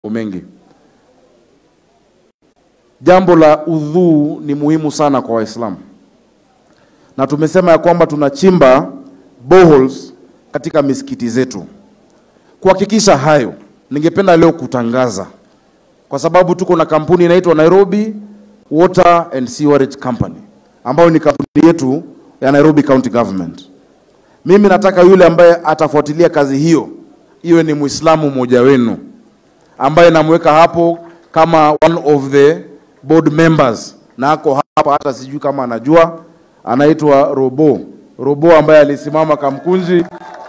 mengi. Jambo la udhuu ni muhimu sana kwa Waislamu, na tumesema ya kwamba tunachimba boreholes katika misikiti zetu. Kuhakikisha hayo, ningependa leo kutangaza, kwa sababu tuko na kampuni inaitwa Nairobi Water and Sewerage Company ambayo ni kampuni yetu ya Nairobi County Government. Mimi nataka yule ambaye atafuatilia kazi hiyo iwe ni Muislamu mmoja wenu ambaye namweka hapo kama one of the board members, na ako hapa, hata sijui kama anajua, anaitwa Robo Robo ambaye alisimama Kamkunji,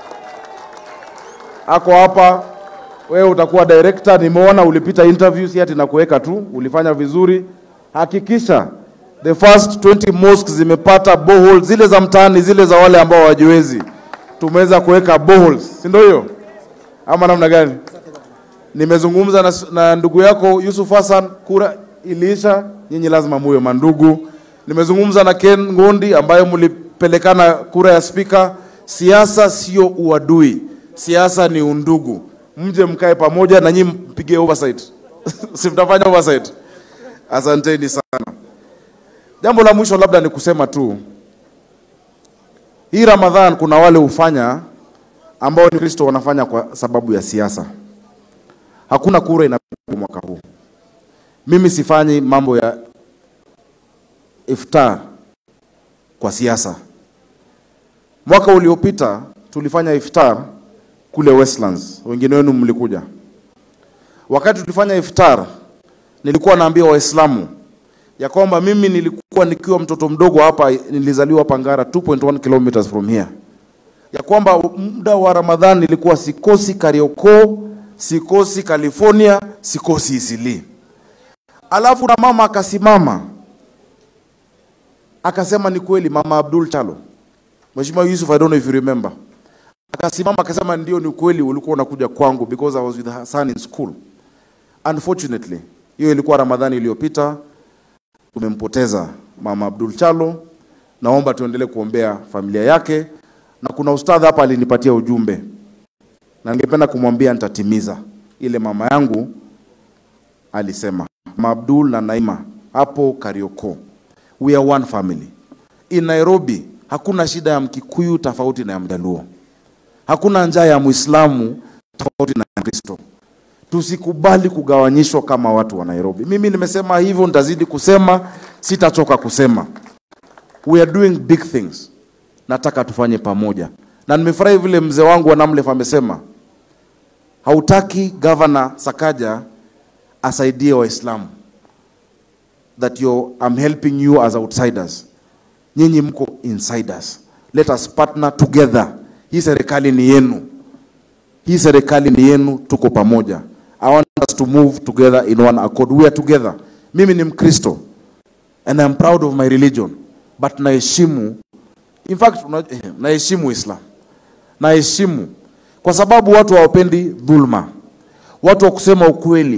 ako hapa. Wewe utakuwa director, nimeona ulipita interview, si ati nakuweka tu, ulifanya vizuri. Hakikisha the first 20 mosques zimepata boreholes, zile za mtaani, zile za wale ambao hawajiwezi, tumeweza kuweka boreholes, si ndio hiyo ama namna gani? Nimezungumza na, na ndugu yako Yusuf Hassan, kura iliisha, nyinyi lazima muwe mandugu. Nimezungumza na Ken Ngondi ambaye mlipelekana kura ya spika. Siasa sio uadui, siasa ni undugu. Mje mkae pamoja na nyinyi mpige oversight si mtafanya oversight? Asanteni sana. Jambo la mwisho labda ni kusema tu, hii Ramadhan kuna wale hufanya ambao ni Kristo wanafanya kwa sababu ya siasa. Hakuna kura inapigwa mwaka huu. Mimi sifanyi mambo ya iftar kwa siasa. Mwaka uliopita tulifanya iftar kule Westlands, wengine wenu mlikuja. Wakati tulifanya iftar, nilikuwa naambia Waislamu ya kwamba mimi nilikuwa nikiwa mtoto mdogo hapa, nilizaliwa hapa Ngara 2.1 kilometers from here, ya kwamba muda wa Ramadhani nilikuwa sikosi Kariokoo, sikosi California, sikosi Isili. Alafu na mama akasimama akasema, ni kweli, mama Abdul Chalo, Mheshimiwa Yusuf, I don't know if you remember, akasimama akasema, ndio, ni kweli ulikuwa unakuja kwangu because I was with her son in school. Unfortunately, hiyo ilikuwa Ramadhani iliyopita, tumempoteza mama Abdul Chalo. Naomba tuendelee kuombea familia yake, na kuna ustadha hapa alinipatia ujumbe na ningependa kumwambia nitatimiza ile mama yangu alisema. Mama Abdul na Naima hapo Karioko, we are one family. In Nairobi hakuna shida ya Mkikuyu tofauti na ya Mjaluo, hakuna njaa ya Muislamu tofauti na ya Kristo. Tusikubali kugawanyishwa kama watu wa Nairobi. Mimi nimesema hivyo, nitazidi kusema, sitachoka kusema. We are doing big things, nataka tufanye pamoja, na nimefurahi vile mzee wangu wa Namlef amesema hautaki gavana Sakaja asaidie Waislamu, that you I'm helping you as outsiders. Nyinyi mko insiders, let us partner together. Hii serikali ni yenu, hii serikali ni yenu, tuko pamoja. I want us to move together in one accord. We are together. Mimi ni Mkristo and I'm proud of my religion, but naheshimu, in fact una- eh, naheshimu Islam, naheshimu kwa sababu watu hawapendi dhulma, watu wa kusema ukweli